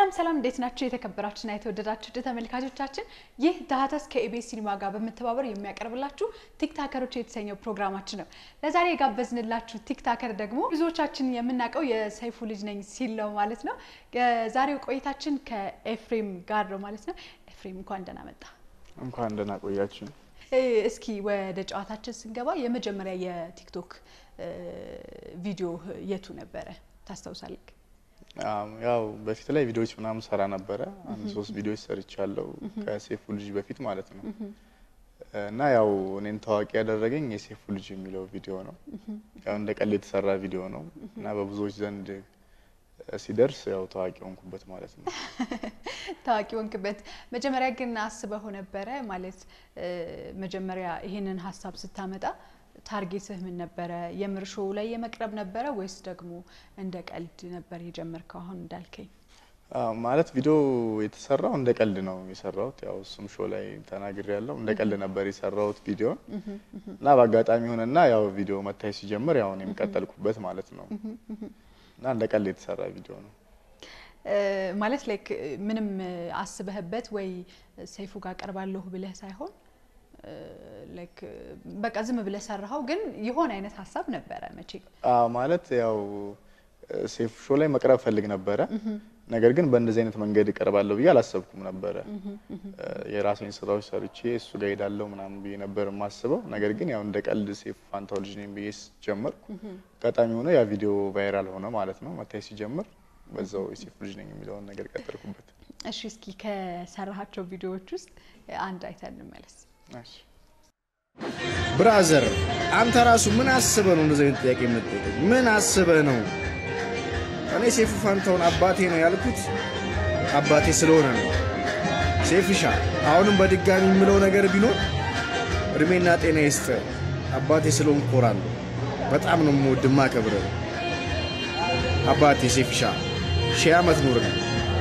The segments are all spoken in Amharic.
ሰላም ሰላም፣ እንዴት ናችሁ? የተከበራችሁና የተወደዳችሁ ውድ ተመልካቾቻችን፣ ይህ ዳህተስ ከኢቢኤስ ሲኒማ ጋር በመተባበር የሚያቀርብላችሁ ቲክታከሮች የተሰኘው ፕሮግራማችን ነው። ለዛሬ የጋበዝንላችሁ ቲክታከር ደግሞ ብዙዎቻችን የምናውቀው የሰይፉ ልጅ ነኝ ሲል ነው ማለት ነው። የዛሬው ቆይታችን ከኤፍሬም ጋር ነው ማለት ነው። ኤፍሬም እንኳን ደህና መጣ። እንኳን ደህና ቆያችሁ። እስኪ ወደ ጨዋታችን ስንገባ የመጀመሪያ የቲክቶክ ቪዲዮ የቱ ነበረ ታስታውሳለህ? ያው በፊት ላይ ቪዲዮዎች ምናምን ሰራ ነበረ። አንድ ሶስት ቪዲዮዎች ሰርቻለሁ ከሴፉ ልጅ በፊት ማለት ነው። እና ያው እኔን ታዋቂ ያደረገኝ የሴፉ ልጅ የሚለው ቪዲዮ ነው። ያው እንደ ቀልድ የተሰራ ቪዲዮ ነው እና በብዙዎች ዘንድ ሲደርስ ያው ታዋቂ ሆንኩበት ማለት ነው። ታዋቂ ሆንክበት። መጀመሪያ ግን አስበው ነበረ ማለት መጀመሪያ ይህንን ሀሳብ ስታመጣ ታርጌትህ ምን ነበረ? የምር ሾው ላይ የመቅረብ ነበረ ወይስ ደግሞ እንደ ቀልድ ነበር የጀመርከው? አሁን እንዳልከኝ ማለት ቪዲዮ የተሰራው እንደ ቀልድ ነው የሰራሁት። ያው እሱም ሾው ላይ ተናግሬ ያለው እንደ ቀልድ ነበር የሰራሁት ቪዲዮን እና በአጋጣሚ ሆነና ያው ቪዲዮ መታየት ሲጀምር ያው እኔም ቀጠልኩበት ማለት ነው እና እንደ ቀልድ የተሰራ ቪዲዮ ነው። ማለት ላይክ ምንም አስበህበት ወይ ሰይፉ ጋር ቀርባለሁ ብለህ ሳይሆን ላይክ በቃ ዝም ብለህ ሰራኸው፣ ግን የሆነ አይነት ሀሳብ ነበረ መቼ ማለት ያው ሴፍ ሾው ላይ መቅረብ ፈልግ ነበረ። ነገር ግን በእንደዚህ አይነት መንገድ እቀርባለሁ ብዬ አላሰብኩም ነበረ። የራሴን ስራዎች ሰርቼ እሱ ጋር ሄዳለሁ ምናምን ብዬ ነበር የማስበው። ነገር ግን ያው እንደ ቀልድ ሴፍ ፋንታው ልጅ ነኝ ብዬ ጀመርኩ። አጋጣሚ ሆነ ያ ቪዲዮ ቫይራል ሆነ ማለት ነው። መታየት ሲጀምር በዛው የሴፍ ልጅ ነኝ የሚለውን ነገር ቀጠልኩበት። እሺ፣ እስኪ ከሰራሃቸው ቪዲዮዎች ውስጥ አንድ አይተን እንመለስ። ብራዘር አንተ ራሱ ምን አስበህ ነው እንደዚህ አይነት ጥያቄ የምትጠይቀኝ? ምን አስበህ ነው? እኔ ሴፉ ፋንታውን አባቴ ነው ያልኩት አባቴ ስለሆነ ነው። ሴፍሻ አሁንም በድጋሚ የምለው ነገር ቢኖር እድሜና ጤና ይስጥህ። አባቴ ስለሆን ኮራለሁ። በጣም ነው የምወድህ የማከብርህ አባቴ ሴፍሻ ሺህ ዓመት ኑር ነው።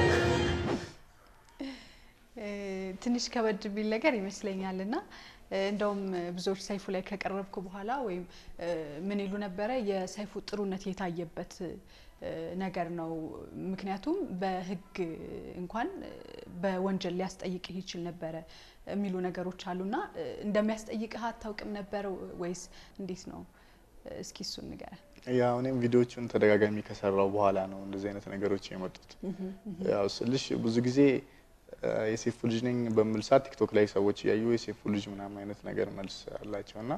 ትንሽ ከበድ ቢል ነገር ይመስለኛል እና እንደውም ብዙዎች ሰይፉ ላይ ከቀረብኩ በኋላ ወይም ምን ይሉ ነበረ የሰይፉ ጥሩነት የታየበት ነገር ነው። ምክንያቱም በሕግ እንኳን በወንጀል ሊያስጠይቅህ ይችል ነበረ የሚሉ ነገሮች አሉና እንደሚያስጠይቅህ አታውቅም ነበር ወይስ እንዴት ነው? እስኪ እሱን ንገረን። ያው እኔም ቪዲዮዎቹን ተደጋጋሚ ከሰራው በኋላ ነው እንደዚህ አይነት ነገሮች የመጡት። ያው ስልሽ ብዙ ጊዜ የሴፉ ልጅ ነኝ በምል ሰዓት ቲክቶክ ላይ ሰዎች እያዩ የሴፉ ልጅ ምናምን አይነት ነገር መልስ አላቸው እና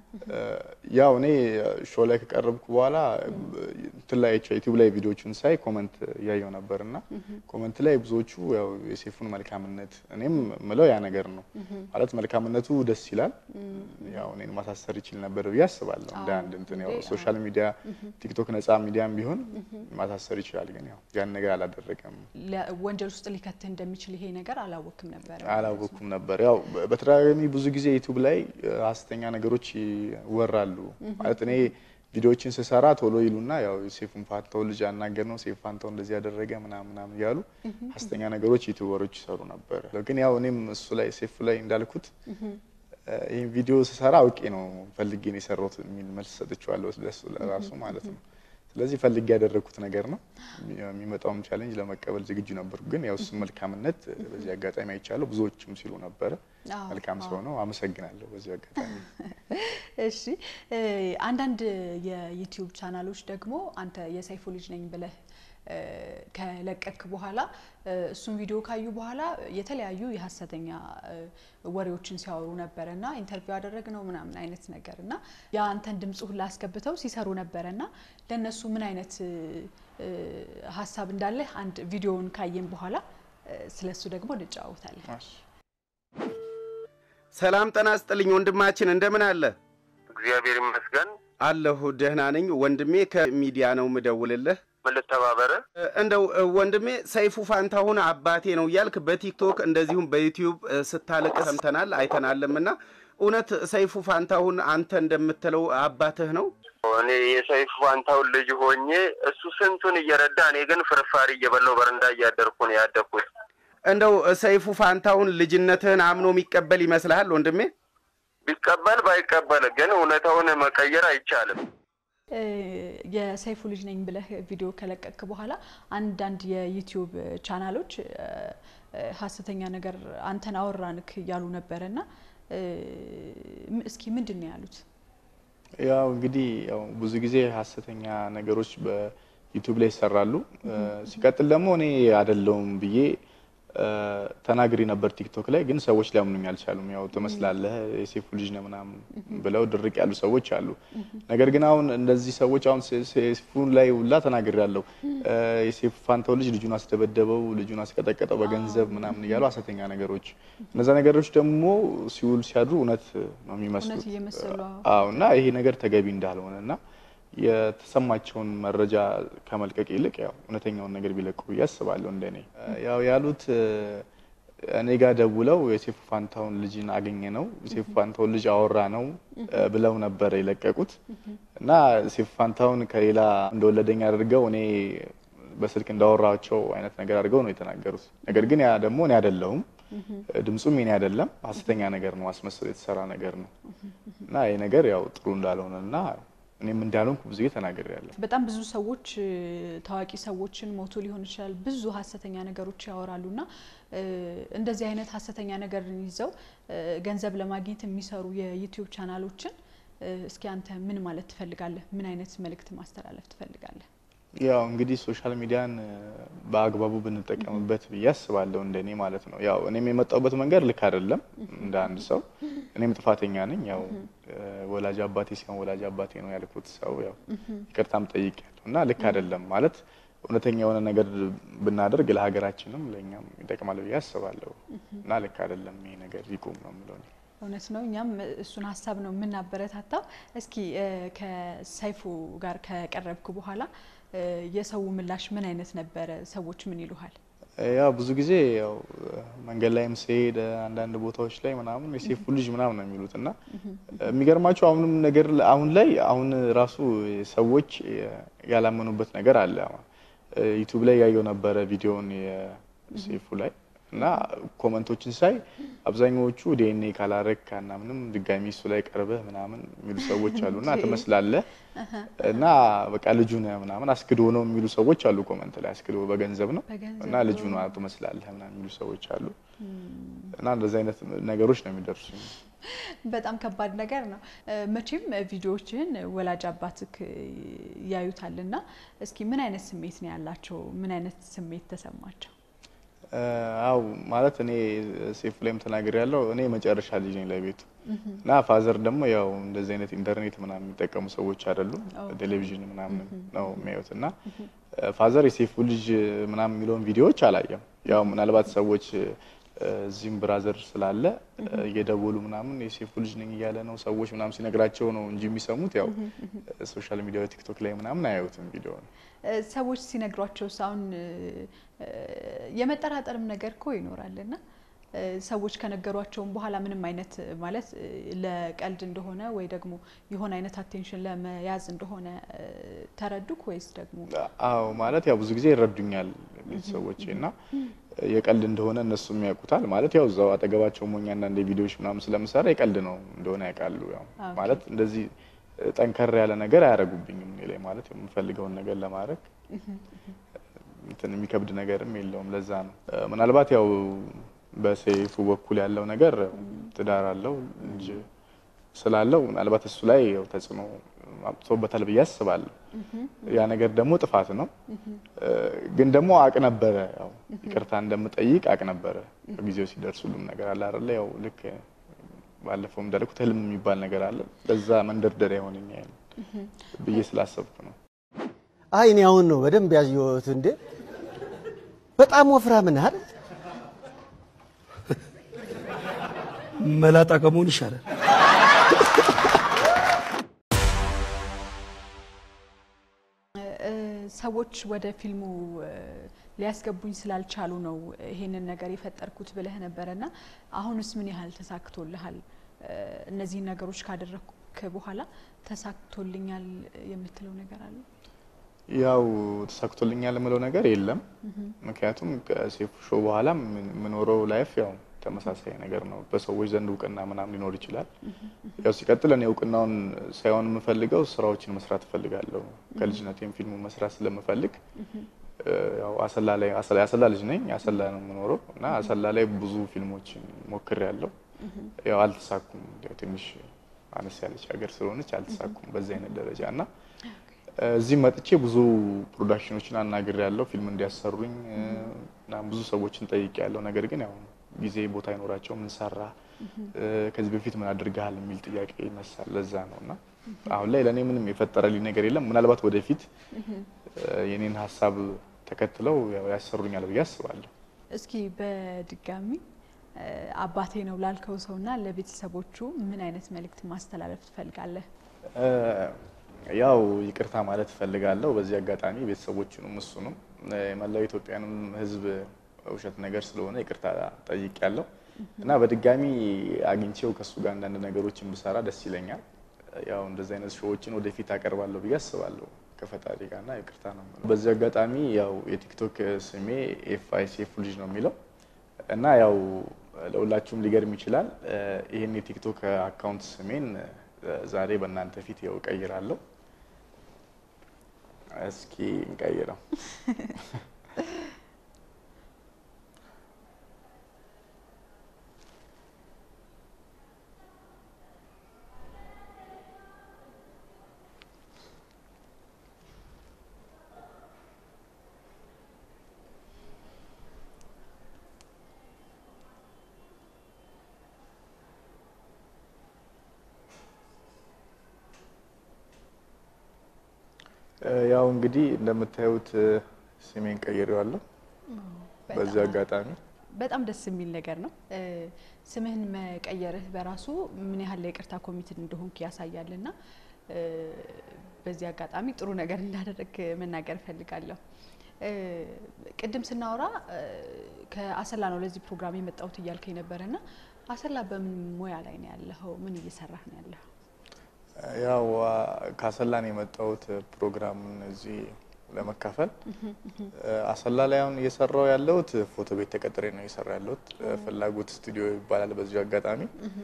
ያው እኔ ሾው ላይ ከቀረብኩ በኋላ እንትን ላይ ዩቲዩብ ላይ ቪዲዮቹን ሳይ ኮመንት እያየው ነበር እና ኮመንት ላይ ብዙዎቹ ያው የሴፉን መልካምነት እኔም ምለው ያ ነገር ነው ማለት መልካምነቱ ደስ ይላል። ያው እኔን ማሳሰር ይችል ነበር ብዬ አስባለሁ። እንደ አንድ እንትን ያው ሶሻል ሚዲያ ቲክቶክ ነጻ ሚዲያም ቢሆን ማሳሰር ይችላል። ግን ያው ያን ነገር አላደረገም። ወንጀል ውስጥ ሊከትህ እንደሚችል ይሄ ነገር አላወቅም ነበር አላወቅኩም ነበር። ያው በተደጋጋሚ ብዙ ጊዜ ዩቲዩብ ላይ ሀሰተኛ ነገሮች ይወራሉ። ማለት እኔ ቪዲዮዎችን ስሰራ ቶሎ ይሉና ያው ሴፉን ፋንታው ልጅ አናገር ነው ሴፍ ፋንታው እንደዚህ ያደረገ ምናምን ምናምን እያሉ ሀሰተኛ ነገሮች ዩቲዩበሮች ይሰሩ ነበር። ግን ያው እኔም እሱ ላይ ሴፉ ላይ እንዳልኩት ይህን ቪዲዮ ስሰራ አውቄ ነው ፈልጌ ነው የሰራሁት የሚል መልስ ሰጥቼዋለሁ ለሱ ለራሱ ማለት ነው። ስለዚህ ፈልጌ ያደረግኩት ነገር ነው። የሚመጣውም ቻሌንጅ ለመቀበል ዝግጁ ነበርኩ። ግን ያው እሱም መልካምነት በዚህ አጋጣሚ አይቻለሁ። ብዙዎችም ሲሉ ነበረ መልካም ሰው ነው። አመሰግናለሁ በዚህ አጋጣሚ። እሺ፣ አንዳንድ የዩቲዩብ ቻናሎች ደግሞ አንተ የሰይፉ ልጅ ነኝ ብለህ ከለቀክ በኋላ እሱን ቪዲዮ ካዩ በኋላ የተለያዩ የሀሰተኛ ወሬዎችን ሲያወሩ ነበረ እና ኢንተርቪው ያደረግ ነው ምናምን አይነት ነገር እና የአንተን ድምጽ ሁላ አስገብተው ሲሰሩ ነበረ እና ለእነሱ ምን አይነት ሀሳብ እንዳለ አንድ ቪዲዮውን ካየን በኋላ ስለሱ ደግሞ እንጫወታለን። ሰላም ጤና ይስጥልኝ ወንድማችን፣ እንደምን አለ? እግዚአብሔር ይመስገን አለሁ ደህና ነኝ ወንድሜ። ከሚዲያ ነው ምደውልልህ። ምን ልተባበረ? እንደው ወንድሜ ሰይፉ ፋንታሁን አባቴ ነው እያልክ በቲክቶክ እንደዚሁም በዩቲዩብ ስታልቅ ሰምተናል አይተናልም። እና እውነት ሰይፉ ፋንታሁን አንተ እንደምትለው አባትህ ነው? እኔ የሰይፉ ፋንታሁን ልጅ ሆኜ እሱ ስንቱን እየረዳ እኔ ግን ፍርፋሪ እየበላው በረንዳ እያደርኩ ነው ያደግኩት። እንደው ሰይፉ ፋንታሁን ልጅነትህን አምኖ የሚቀበል ይመስልሃል ወንድሜ? ቢቀበል ባይቀበል ግን እውነታውን መቀየር አይቻልም። የሰይፉ ልጅ ነኝ ብለህ ቪዲዮ ከለቀቅ በኋላ አንዳንድ የዩቲዩብ ቻናሎች ሀሰተኛ ነገር አንተን አወራንክ እያሉ ነበረ እና እስኪ ምንድን ነው ያሉት? ያው እንግዲህ ያው ብዙ ጊዜ ሀሰተኛ ነገሮች በዩቲዩብ ላይ ይሰራሉ። ሲቀጥል ደግሞ እኔ አይደለሁም ብዬ ተናግሪ ነበር ቲክቶክ ላይ ግን ሰዎች ሊያምኑኝ አልቻሉም። ያው ትመስላለህ የሴፉ ልጅ ነህ ምናምን ብለው ድርቅ ያሉ ሰዎች አሉ። ነገር ግን አሁን እንደዚህ ሰዎች አሁን ሴፉን ላይ ሁላ ተናግሪ ያለው የሴፉ ፋንታው ልጅ ልጁን አስደበደበው፣ ልጁን አስቀጠቀጠው በገንዘብ ምናምን እያሉ ሀሰተኛ ነገሮች፣ እነዛ ነገሮች ደግሞ ሲውል ሲያድሩ እውነት ነው የሚመስሉት። እውነት እየመሰሉ አዎ እና ይሄ ነገር ተገቢ እንዳልሆነ እና የተሰማቸውን መረጃ ከመልቀቅ ይልቅ ያው እውነተኛውን ነገር ቢለቁ ብዬ አስባለሁ። እንደኔ ያው ያሉት እኔ ጋር ደውለው የሴፉ ፋንታውን ልጅን አገኘ ነው የሴፉ ፋንታውን ልጅ አወራ ነው ብለው ነበረ የለቀቁት እና ሴፉ ፋንታውን ከሌላ እንደወለደኝ አድርገው እኔ በስልክ እንዳወራቸው አይነት ነገር አድርገው ነው የተናገሩት። ነገር ግን ያ ደግሞ እኔ አይደለሁም፣ ድምፁም የኔ አይደለም፣ ሀሰተኛ ነገር ነው፣ አስመስሎ የተሰራ ነገር ነው እና ይህ ነገር ያው ጥሩ እንዳልሆነ እና እኔም እንዳልሆንኩ ብዙ ጊዜ ተናግሬያለሁ። በጣም ብዙ ሰዎች ታዋቂ ሰዎችን ሞቶ ሊሆን ይችላል ብዙ ሀሰተኛ ነገሮች ያወራሉ እና እንደዚህ አይነት ሀሰተኛ ነገርን ይዘው ገንዘብ ለማግኘት የሚሰሩ የዩቲዩብ ቻናሎችን እስኪ አንተ ምን ማለት ትፈልጋለህ? ምን አይነት መልእክት ማስተላለፍ ትፈልጋለህ? ያው እንግዲህ ሶሻል ሚዲያን በአግባቡ ብንጠቀምበት ብዬ አስባለሁ፣ እንደኔ ማለት ነው። ያው እኔም የመጣሁበት መንገድ ልክ አይደለም እንደ አንድ ሰው እኔም ጥፋተኛ ነኝ። ያው ወላጅ አባቴ ሲሆን ወላጅ አባቴ ነው ያልኩት ሰው ያው ይቅርታም ጠይቄያለሁ እና ልክ አይደለም ማለት እውነተኛ የሆነ ነገር ብናደርግ ለሀገራችንም ለእኛም ይጠቅማል ብዬ አስባለሁ እና ልክ አይደለም ይሄ ነገር ይቁም ነው የምለው። እውነት ነው። እኛም እሱን ሀሳብ ነው የምናበረታታው። እስኪ ከሰይፉ ጋር ከቀረብክ በኋላ የሰው ምላሽ ምን አይነት ነበረ? ሰዎች ምን ይሉሃል? ያው ብዙ ጊዜ ያው መንገድ ላይም ስሄድ አንዳንድ ቦታዎች ላይ ምናምን የሴፉ ልጅ ምናምን ነው የሚሉት እና የሚገርማቸው አሁንም ነገር አሁን ላይ አሁን ራሱ ሰዎች ያላመኑበት ነገር አለ። ዩቱብ ላይ ያየው ነበረ ቪዲዮን የሴፉ ላይ እና ኮመንቶችን ሳይ አብዛኛዎቹ ዲኤንኤ ካላረግ እና ምንም ድጋሚ እሱ ላይ ቀርበህ ምናምን የሚሉ ሰዎች አሉ እና ትመስላለህ እና በቃ ልጁ ነህ ምናምን አስክዶ ነው የሚሉ ሰዎች አሉ። ኮመንት ላይ አስክዶ በገንዘብ ነው እና ልጁ ነው ትመስላለህ ምናምን የሚሉ ሰዎች አሉ እና እንደዚህ አይነት ነገሮች ነው የሚደርሱ። በጣም ከባድ ነገር ነው። መቼም ቪዲዮዎችህን ወላጅ አባትክ ያዩታል እና እስኪ ምን አይነት ስሜት ነው ያላቸው? ምን አይነት ስሜት ተሰማቸው? አው ማለት እኔ ሴፉ ላይም ተናግሬ ያለው እኔ መጨረሻ ልጅ ነኝ ለቤቱ እና ፋዘር ደግሞ ያው እንደዚህ አይነት ኢንተርኔት ምናምን የሚጠቀሙ ሰዎች አይደሉም። ቴሌቪዥን ምናምን ነው የሚያዩት እና ፋዘር የሴፉ ልጅ ምናምን የሚለውን ቪዲዮዎች አላየም። ያው ምናልባት ሰዎች እዚህም ብራዘር ስላለ እየደወሉ ምናምን የሴፉ ልጅ ነኝ እያለ ነው ሰዎች ምናምን ሲነግራቸው ነው እንጂ የሚሰሙት ያው ሶሻል ሚዲያ ቲክቶክ ላይ ምናምን አያዩትም ቪዲዮ ነው። ሰዎች ሲነግሯቸው አሁን የመጠራጠርም ነገር እኮ ይኖራል እና ሰዎች ከነገሯቸውም በኋላ ምንም አይነት ማለት ለቀልድ እንደሆነ ወይ ደግሞ የሆነ አይነት አቴንሽን ለመያዝ እንደሆነ ተረዱክ ወይስ ደግሞ? አዎ ማለት ያው ብዙ ጊዜ ይረዱኛል ቤተሰቦቼ እና የቀልድ እንደሆነ እነሱም ያውቁታል። ማለት ያው እዛው አጠገባቸው ሞኛ አንዳንድ ቪዲዮዎች ምናምን ስለምሰራ የቀልድ ነው እንደሆነ ያውቃሉ። ያው ማለት እንደዚህ ጠንከር ያለ ነገር አያደርጉብኝም እኔ ላይ ማለት የምፈልገውን ነገር ለማድረግ እንትን የሚከብድ ነገርም የለውም። ለዛ ነው ምናልባት ያው በሰይፉ በኩል ያለው ነገር ትዳር አለው ልጅ ስላለው ምናልባት እሱ ላይ ያው ተጽዕኖ አምጥቶበታል ብዬ አስባለሁ። ያ ነገር ደግሞ ጥፋት ነው። ግን ደግሞ አቅ ነበረ ያው ይቅርታ እንደምጠይቅ አቅ ነበረ። ጊዜው ሲደርስ ሁሉም ነገር አለ አይደለ? ያው ልክ ባለፈው እንዳልኩት ህልም የሚባል ነገር አለ። ለዛ መንደርደሪያ ይሆነኛል ብዬ ስላሰብኩ ነው። አይ እኔ አሁን ነው በደንብ ያየሁት። እንዴ በጣም ወፍራም ነህ አይደል? መላጣ ከመሆን ይሻላል። ሰዎች ወደ ፊልሙ ሊያስገቡኝ ስላልቻሉ ነው ይሄንን ነገር የፈጠርኩት ብለህ ነበረና አሁንስ ምን ያህል ተሳክቶልሃል? እነዚህን ነገሮች ካደረግክ በኋላ ተሳክቶልኛል የምትለው ነገር አለ? ያው ተሳክቶልኛል የምለው ነገር የለም። ምክንያቱም ከሴፉ ሾው በኋላ የምኖረው ላይፍ ያው ተመሳሳይ ነገር ነው። በሰዎች ዘንድ እውቅና ምናምን ሊኖር ይችላል። ያው ሲቀጥል እኔ እውቅናውን ሳይሆን የምፈልገው ስራዎችን መስራት እፈልጋለሁ። ከልጅነቴም ፊልሙ መስራት ስለምፈልግ እ፣ ያው አሰላ ላይ አሰላ አሰላ ልጅ ነኝ። አሰላ ነው የምኖረው እና አሰላ ላይ ብዙ ፊልሞችን ሞክሬያለሁ። ያው አልተሳኩም። ያው ትንሽ አነስ ያለች ሀገር ስለሆነች አልተሳኩም በዚህ አይነት ደረጃ እና እዚህ መጥቼ ብዙ ፕሮዳክሽኖችን አናግሬያለሁ ፊልም እንዲያሰሩኝ እ፣ እና ብዙ ሰዎችን ጠይቄያለሁ። ነገር ግን ያው ጊዜ ቦታ አይኖራቸውም። ምን ሰራ እ፣ ከዚህ በፊት ምን አድርገሃል የሚል ጥያቄ ይነሳል። ለዛ ነው እና አሁን ላይ ለእኔ ምንም የፈጠረልኝ ነገር የለም። ምናልባት ወደፊት እ፣ የኔን ሀሳብ ተከትለው ያው ያሰሩኛል ብዬ አስባለሁ። እስኪ በድጋሚ እ፣ አባቴ ነው ላልከው ሰውና ለቤተሰቦቹ ምን አይነት መልእክት ማስተላለፍ ትፈልጋለህ? እ፣ ያው ይቅርታ ማለት እፈልጋለሁ በዚህ አጋጣሚ ቤተሰቦቹንም እሱንም እ፣ የመላው ኢትዮጵያንም ሕዝብ ውሸት ነገር ስለሆነ ይቅርታ ጠይቄያለሁ እና በድጋሚ አግኝቼው ከእሱ ጋር አንዳንድ ነገሮችን ብሰራ ደስ ይለኛል። ያው እንደዚህ አይነት ሾዎችን ወደፊት አቀርባለሁ ብዬ አስባለሁ ከፈጣሪ ጋርና ይቅርታ ነው የምለው። በዚህ አጋጣሚ ያው የቲክቶክ ስሜ ኤፍ አይ ሴፉ ልጅ ነው የሚለው እና ያው ለሁላችሁም ሊገርም ይችላል። እ፣ ይህን የቲክቶክ አካውንት ስሜን እ፣ ዛሬ በእናንተ ፊት ያው እቀይራለሁ። እስኪ እንቀይረው። እ፣ ያው እንግዲህ እንደምታዩት እ፣ ስሜን ቀይሬዋለሁ። በዚህ አጋጣሚ በጣም ደስ የሚል ነገር ነው። እ፣ ስምህን መቀየርህ በራሱ ምን ያህል ለይቅርታ ኮሚትድ እንደሆንክ ያሳያልና እ፣ በዚህ አጋጣሚ ጥሩ ነገር እንዳደረግ መናገር እፈልጋለሁ። እ፣ ቅድም ስናወራ እ፣ ከአሰላ ነው ለዚህ ፕሮግራም የመጣሁት እያልከኝ ነበረና አሰላ በምን ሙያ ላይ ነው ያለኸው? ምን እየሰራህ ነው ያለኸው? ያው አ፣ ከአሰላ ነው የመጣሁት ፕሮግራሙን እዚህ ለመካፈል እ፣ አሰላ ላይ አሁን እየሰራው ያለሁት ፎቶ ቤት ተቀጥሬ ነው እየሰራ ያለሁት። እ፣ ፍላጎት ስቱዲዮ ይባላል። በዚሁ አጋጣሚ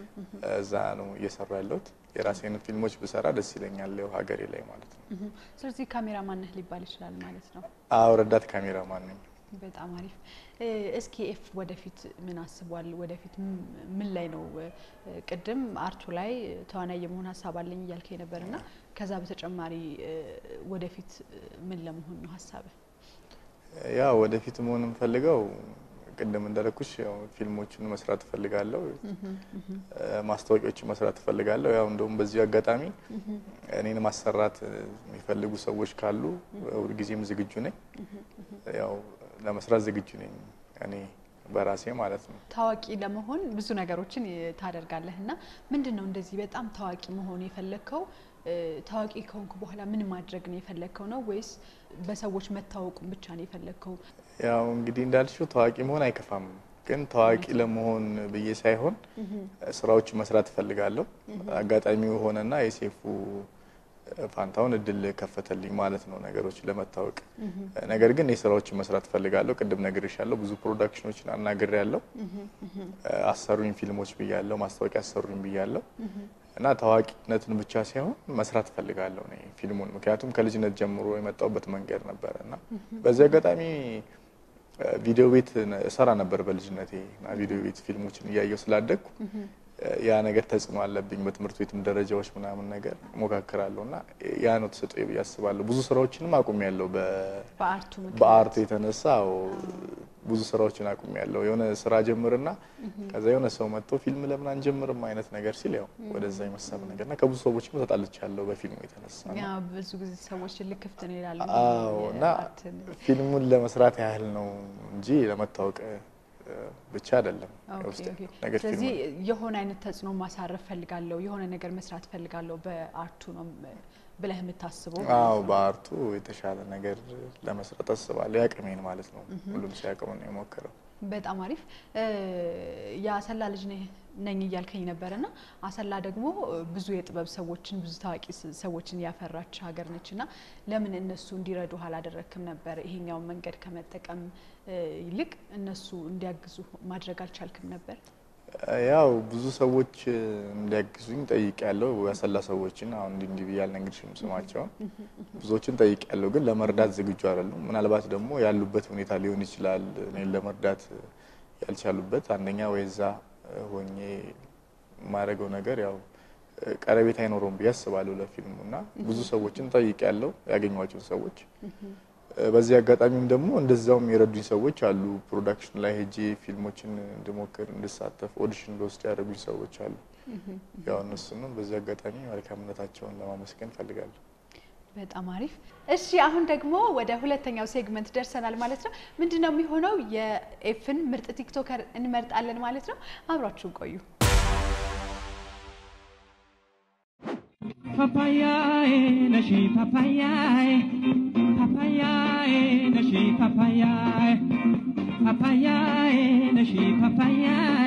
እዛ ነው እየሰራ ያለሁት። የራሴን ፊልሞች ብሰራ ደስ ይለኛል፣ ያው ሀገሬ ላይ ማለት ነው። እህ፣ ስለዚህ ካሜራ ማነህ ሊባል ይችላል ማለት ነው። አዎ ረዳት ካሜራማን ነኝ። በጣም አሪፍ። እ፣ እስኪ ኤፍ ወደፊት ምን አስቧል? ወደፊት ም- ምን ላይ ነው? እ፣ ቅድም አርቱ ላይ ተዋናይ የመሆን ሀሳብ አለኝ እያልከኝ ነበር እና ከዛ በተጨማሪ እ፣ ወደፊት እ፣ ምን ለመሆን ነው ሀሳብህ? ያው ወደፊት መሆን የምፈልገው ቅድም እንዳልኩሽ ያው ፊልሞችን መስራት እፈልጋለሁ፣ እ፣ ማስታወቂያዎችን መስራት እፈልጋለሁ። ያው እንደውም በዚህ አጋጣሚ እኔን ማሰራት እ፣ የሚፈልጉ ሰዎች ካሉ ሁልጊዜም ዝግጁ ነኝ። ያው ለመስራት ዝግጁ ነኝ እኔ በራሴ ማለት ነው። ታዋቂ ለመሆን ብዙ ነገሮችን ይ- ታደርጋለህ እና ምንድን ነው እንደዚህ በጣም ታዋቂ መሆን የፈለግከው? እ፣ ታዋቂ ከሆንክ በኋላ ምን ማድረግ ነው የፈለግከው ነው ወይስ በሰዎች መታወቁን ብቻ ነው የፈለግከው? ያው እንግዲህ እንዳልሽው ታዋቂ መሆን አይከፋም፣ ግን ታዋቂ ለመሆን ብዬ ሳይሆን ስራዎች መስራት እፈልጋለሁ። አጋጣሚው ሆነና የሴፉ ፋንታውን እድል ከፈተልኝ ማለት ነው ነገሮች ለመታወቅ። ነገር ግን የስራዎችን መስራት እፈልጋለሁ። ቅድም ነግሬሻለሁ፣ ብዙ ፕሮዳክሽኖችን አናግሬያለሁ። አሰሩኝ ፊልሞች ብያለሁ፣ ማስታወቂያ አሰሩኝ ብያለሁ እና ታዋቂነትን ብቻ ሳይሆን መስራት እፈልጋለሁ እኔ ፊልሙን። ምክንያቱም ከልጅነት ጀምሮ የመጣሁበት መንገድ ነበረ እና በዚህ አጋጣሚ ቪዲዮ ቤት እሰራ ነበር በልጅነቴ እና ቪዲዮ ቤት ፊልሞችን እያየሁ ስላደግኩ ያ ነገር ተጽዕኖ አለብኝ። በትምህርት ቤትም ደረጃዎች ምናምን ነገር ሞካክራለሁ እና ያ ነው ተሰጥኦ ብዬ አስባለሁ። ብዙ ስራዎችንም አቁሜያለሁ በአርቱ ምክንያት በአርቱ የተነሳ አዎ፣ ብዙ ስራዎችን አቁሜያለሁ። የሆነ ስራ ጀምርና ከዛ የሆነ ሰው መጥቶ ፊልም ለምን አንጀምርም አይነት ነገር ሲል ያው ወደዛ የመሳብ ነገር እና ከብዙ ሰዎችም ተጣልቻለሁ በፊልሙ የተነሳ ነው። ያ ብዙ ጊዜ ሰዎች ልክፍት ነው ይላሉ። አዎ እና የአርትን ፊልሙን ለመስራት ያህል ነው እንጂ ለመታወቅ እ፣ ብቻ አይደለም። ኦኬ፣ የውስጥ ኦኬ። ነገር ስለዚህ ፊልም የሆነ አይነት ተጽዕኖ ማሳረፍ ፈልጋለሁ፣ የሆነ ነገር መስራት ፈልጋለሁ በአርቱ ነው ብለህ የምታስበው? አዎ በአርቱ የተሻለ ነገር ለመስራት አስባለሁ። ያቅሜን ማለት ነው። ሁሉም ሲያቅሙ ነው የሞከረው። በጣም አሪፍ። የአሰላ ልጅ ነህ- ነኝ እያልከኝ ነበር እና አሰላ ደግሞ ብዙ የጥበብ ሰዎችን ብዙ ታዋቂ ስ- ሰዎችን ያፈራች ሀገር ነች እና ለምን እነሱ እንዲረዱ አላደረክም ነበር? ይሄኛውን መንገድ ከመጠቀም እ, ይልቅ እነሱ እንዲያግዙ ማድረግ አልቻልክም ነበር? ያው ብዙ ሰዎች እንዲያግዙኝ ጠይቄያለሁ። ያሰላ ሰዎችን አሁን እንዲህ እንዲህ ብዬ አልነግርሽም ስማቸውን ብዙዎችን ጠይቄያለሁ፣ ግን ለመርዳት ዝግጁ አይደሉም። ምናልባት ደግሞ ያሉበት ሁኔታ ሊሆን ይችላል እኔን ለመርዳት ያልቻሉበት። አንደኛ ወይ እዛ ሆኜ የማደርገው ነገር ያው ቀረቤት አይኖረውም ብዬ አስባለሁ ለፊልሙ እና ብዙ ሰዎችን ጠይቄያለሁ፣ ያገኟቸውን ሰዎች በዚህ አጋጣሚም ደግሞ እንደዛውም የረዱኝ ሰዎች አሉ። ፕሮዳክሽን ላይ ሄጄ ፊልሞችን እንድሞክር እንድሳተፍ ኦዲሽን እንደወስድ ያደረጉኝ ሰዎች አሉ። ያው እነሱንም በዚህ አጋጣሚ መልካምነታቸውን ለማመስገን ፈልጋለሁ። በጣም አሪፍ። እሺ አሁን ደግሞ ወደ ሁለተኛው ሴግመንት ደርሰናል ማለት ነው። ምንድን ነው የሚሆነው? የኤፍን ምርጥ ቲክቶከር እንመርጣለን ማለት ነው። አብራችሁን ቆዩ። Papayae, nashi papayae, papayae, nashi papayae, papayae, nashi papayae.